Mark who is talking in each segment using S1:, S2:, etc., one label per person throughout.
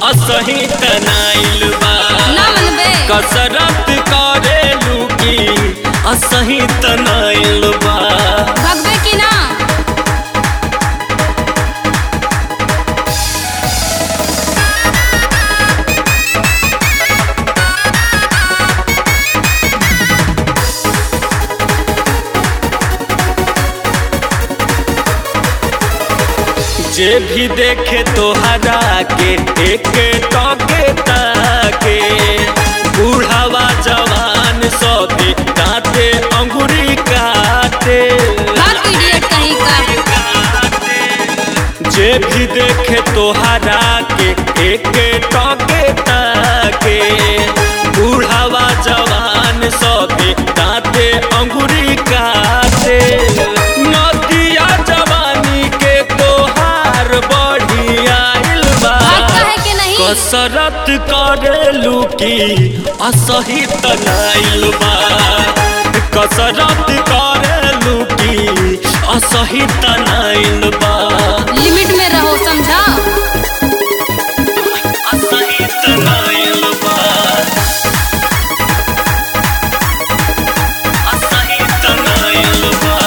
S1: असही तनाइल बा
S2: ना मनबे
S1: कसरत करेलू की असही तनाइल बा
S2: भगबे की ना
S1: जे भी देखे तोहरा के एक टके ताके बूढ़ावा जवान सभी काटे अंगुरी काटे
S2: भाग इडियट कहीं का
S1: जे भी देखे तोहरा के एक टके ताके बूढ़ावा जवान सभी काटे अंगुरी काटे नदिया जवानी के तोहार बढ़िया बा
S2: भाग कहे के नहीं
S1: कसरत करेलू की असही तनाइल बा कसरत करेलू की असही तनाइल बा
S2: लिमिट में रहो समझा
S1: असही तनाइल बा असही तनाइल बा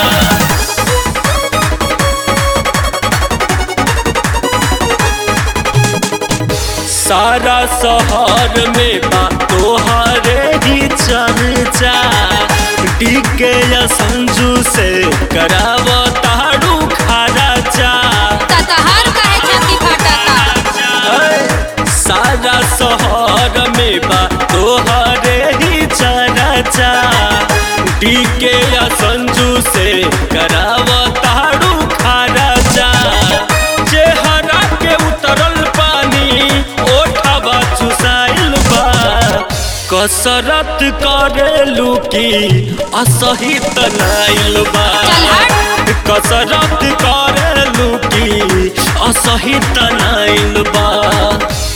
S1: सारा शहर में बा तोहरे ही चर्चा टीके या संजू से कराव ताड़ू खराचा
S2: ततहार कहे छाती फाटता
S1: ऐ, सारा शहर में बा तोहरे ही चर्चा टीके या संजू से कराव ताड़ू खराचा चेहरा के उतरल पानी ओठवा चुसाइल बा कसरत करेलू की असही तनाइल बा
S2: चल हट
S1: कसरत करेलू की असही तनाइल बा